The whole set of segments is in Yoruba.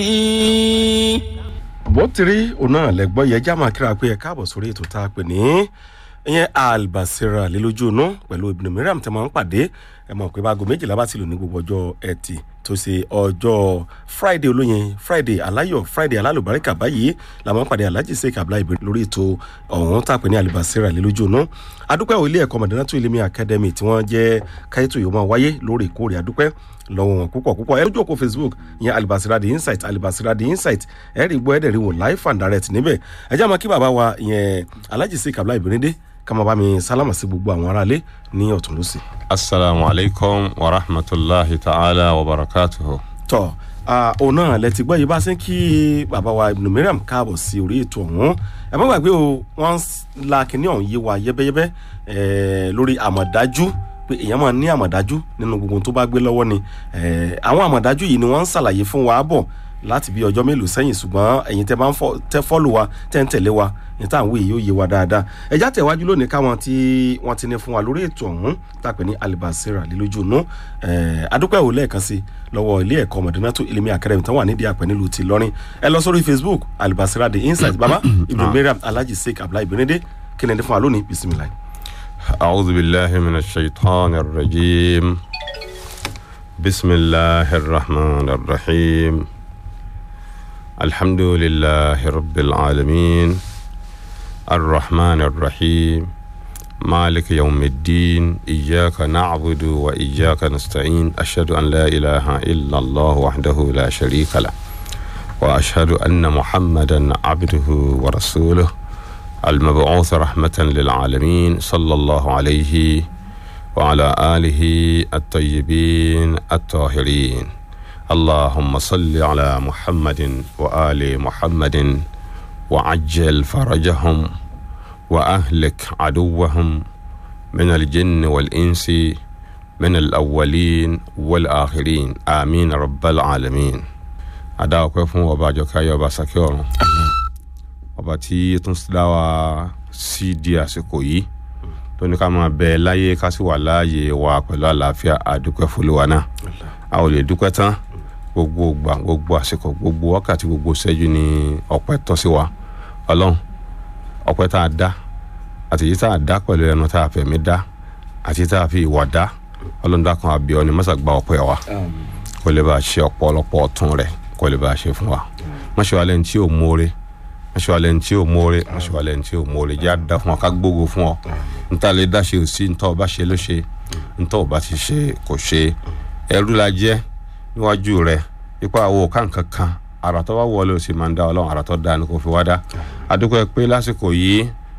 bó ti rí òun náà lẹ́gbọ́n yẹn já máa kíra pé ẹ káàbọ̀ sórí ètò tá a pè ní ìyẹn albasira lélójú inú pẹ̀lú ibùdó mìíràn tẹ́ máa ń pàdé ẹ mọ̀ pé báago méjìlá bá ti lò ní gbogbo ọjọ́ ẹtì tó ṣe ọjọ́ friday olóyin friday aláyọ̀ friday alálùbáríkà báyìí la máa ń pàdé alhaji sheik abdullahi ibrahim lórí ètò ọ̀hún tá a pè ní albasira lélójú inú adúpẹ́ ò ilé ẹ̀kọ́ mọ̀dánátù ilé mi academy tí wọ́n jẹ́ káyétò yìí máa wáyé lóòrèkóòrè adúpẹ́ lọ́wọ́ wọn púpọ̀ púpọ̀ ẹ lójú òkú facebook ìyẹn alibasira the insight alibasira the insight ẹ rí gbọ́ ẹ dẹ̀ rí wò live and direct níbẹ̀ ẹ jẹ́ àmọ́ kí bàbá wa ìyẹn alhaji sheik abdullahi ibrahim dé ká máa bá mi sálámà sí gbogbo àwọn aráalé ní ọ̀tún lọ́sì. asalaamu alaykum wa rahmatulahi ta'ala wa barakatuhu. tọ́ òun náà lẹ ti gbọ́ yìí bá ṣe ń kí bàbá wa ibùdó mìíràn káàbọ̀ sí orí ètò ọ̀hún ẹ má gbàgbé o wọ́n la kínní ọ̀hún yé wa yẹ́bẹ́yẹ́bẹ́ lórí àmọ̀dájú pé èèyàn máa ní àmọ̀dájú nínú gbogbo tó bá gbé lọ́wọ́ ni àwọn àmọ̀dájú yìí ni wọ́n ń ṣàlàyé fún wa bọ̀ láti bí ọjọ́ mélòó sẹ́yìn ṣùgbọ́n ẹ̀yin tẹ́ máa ń tẹ́ fọ́lù wa tẹ́ ń tẹ̀lé wa ní tá à ń wé yìí ó yé wa dáadáa ẹ̀já tẹ̀wájú lónìí káwọn tí wọ́n ti ní fún wa lórí ètò ọ̀hún tàpẹ́ ní alibasira lílójú inú adúpẹ́ ò lẹ́ẹ̀kan sí lọ́wọ́ ilé ẹ̀kọ́ mọ̀dínátó ilimi academy tán wà nídìí àpẹ́ nílùú ti lọ́rin ẹ lọ sórí facebook alibasira the insight baba ibrahim mariam alhaji sheik abdullahi benede kí ni ẹni fún wa lónìí bisimilayi. أعوذ بالله من الشيطان الرجيم بسم الله الرحمن الرحيم الحمد لله رب العالمين الرحمن الرحيم مالك يوم الدين إياك نعبد وإياك نستعين أشهد أن لا إله إلا الله وحده لا شريك له وأشهد أن محمدا عبده ورسوله المبعوث رحمة للعالمين صلى الله عليه وعلى آله الطيبين الطاهرين اللهم صل على محمد وآل محمد وعجل فرجهم وأهلك عدوهم من الجن والإنس من الأولين والآخرين آمين رب العالمين أدعوك فون وباجوك يا باسكيورو ọba tí tún dá wa sí di àsìkò yìí tó ní ká máa bẹ láyé ká sì wà láàyè wa pẹ̀lú àlàáfíà àdúpẹ́ fúlùwà náà a ò lè dúpẹ́ tán gbogbo gbà gbogbo àsìkò gbogbo wákàtí gbogbo ṣẹ́jú ni ọpẹ́ tọ́ sí wa ọlọ́run ọpẹ́ tá a dá àti yìí tá a dá pẹ̀lú ẹnu tá a fẹ̀mí dá àti tá a fi ìwà dá ọlọ́run dákan àbíọ́ ni mọ́sà gba ọpẹ́ wa kó lè bá a ṣe ọ̀pọ̀lọpọ̀ ọ̀tún rẹ̀ kó lè bá a ṣe fún wa mọ́ṣẹ́ wa lẹ́yìn tí ò móore mọ̀ṣúwalẹ̀ ntí ò mọ́ọ́rẹ́ mọ̀ṣúwalẹ̀ ntí ò mọ́ọ́rẹ́ jẹ́ àdá fún ọ ká gbógo fún ọ níta lè dá ṣe ò sí ntọ́ ọba ṣe ló ṣe ntọ́ ọba ti ṣe kò ṣe ẹrú la jẹ́ níwájú rẹ ipa àwọ̀ kàǹkan kan ara tó bá wọlé o sì máa ń dá ọlọ́run ara tó dáa ni kò fi wá dá adúgbò ẹ pé lásìkò yìí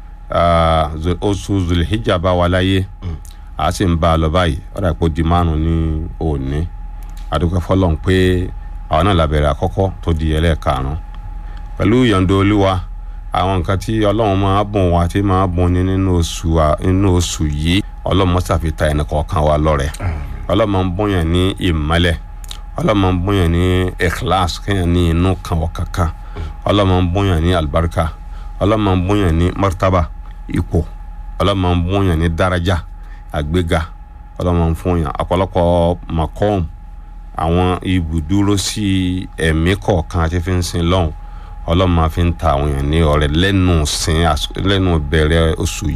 oṣù zulhijja bá wa láyé a sì ń bá a lọ báyìí ọ̀rọ̀ àpò di márùn ní òní adúgbò fọlọ́n pé àwọn náà làbẹ̀rẹ̀ àkọ́kọ́ tó di ẹlẹ́ẹ̀karùn-ún pẹ̀lú ìyọ̀ǹda olúwa àwọn nǹkan tí ọlọ́run máa bùn wá tí máa bùn ní nínú oṣù nínú oṣù yìí ọlọ́run mọ́sá fi ta ẹnì kọ̀ọ̀kan wa lọ́rẹ̀ ọlọ́run máa ń bùnyàn ní ìmọ́lẹ̀ ọlọ́run máa ń bùnyàn ní ikhlas kéèyàn ní inú kan wọ̀ kankan ọlọ́run máa ń bùnyàn ní alibarika ọlọ́run máa ń bùnyàn ní martaba ipò ọlọ́run máa ń bùnyàn ní daraja àgbéga ọlọ́run máa ń fúnyàn ọ̀pọ̀lọpọ̀ makom àwọn ibùdúró sí ẹ̀mí kọ̀ọ̀kan àti fi ń sin lọ́hùn ọlọ́run máa fi ń ta àwọn èèyàn ní ọ̀rẹ́ lẹ́nu sin lẹ́nu bẹ̀rẹ̀ oṣù yìí.